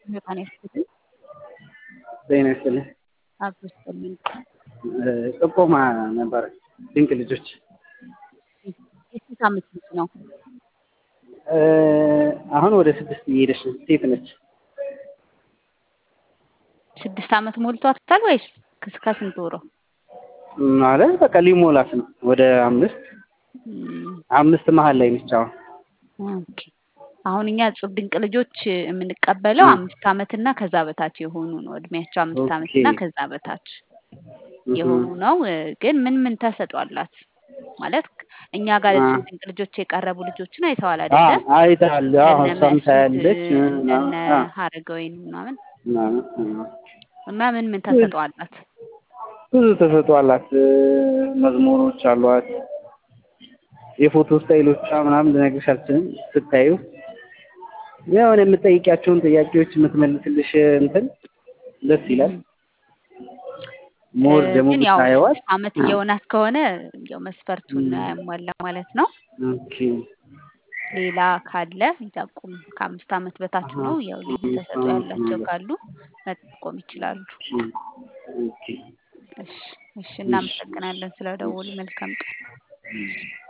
ጤና ይስጥልኝ። ጤና ይስጥልኝ። አብሮ ይስጥልኝ። ጥቆማ ነበረ ድንቅ ልጆች የስንት ዓመት ልጅ ነው? አሁን ወደ ስድስት እየሄደች ነው። ሴት ነች። ስድስት ዓመት ሞልቷታል ወይስ እስከ ስንት ወሯ? ማለት በቃ ሊሞላት ነው። ወደ አምስት አምስት መሀል ላይ ነች አሁን። ኦኬ። አሁን እኛ እጹብ ድንቅ ልጆች የምንቀበለው አምስት ዓመት እና ከዛ በታች የሆኑ ነው። እድሜያቸው አምስት ዓመት እና ከዛ በታች የሆኑ ነው። ግን ምን ምን ተሰጧላት ማለት እኛ ጋር እጹብ ድንቅ ልጆች የቀረቡ ልጆችን አይተዋል አይደለ? አይታል። እሷም ታያለች እነ ሀረገወይን ምናምን እና ምን ምን ተሰጧላት? ብዙ ተሰጧላት። መዝሙሮች አሏት። የፎቶ ስታይሎቿ ምናምን ልነግርሽ አልችልም። ስታዩ የሆነ የምጠይቂያቸውን ጥያቄዎች የምትመልስልሽ እንትን ደስ ይላል። ሞር ደግሞ ግን ያው ብታየዋት አመት እየሆናት ከሆነ ያው መስፈርቱን ያሟላ ማለት ነው። ኦኬ ሌላ ካለ ይጠቁም። ከአምስት ዓመት በታች ነው ያው ልዩ ተሰጥኦ ያላቸው ካሉ መጠቆም ይችላሉ። ኦኬ እሺ እሺ፣ እናመሰግናለን ስለደወሉ። መልካም ቀን።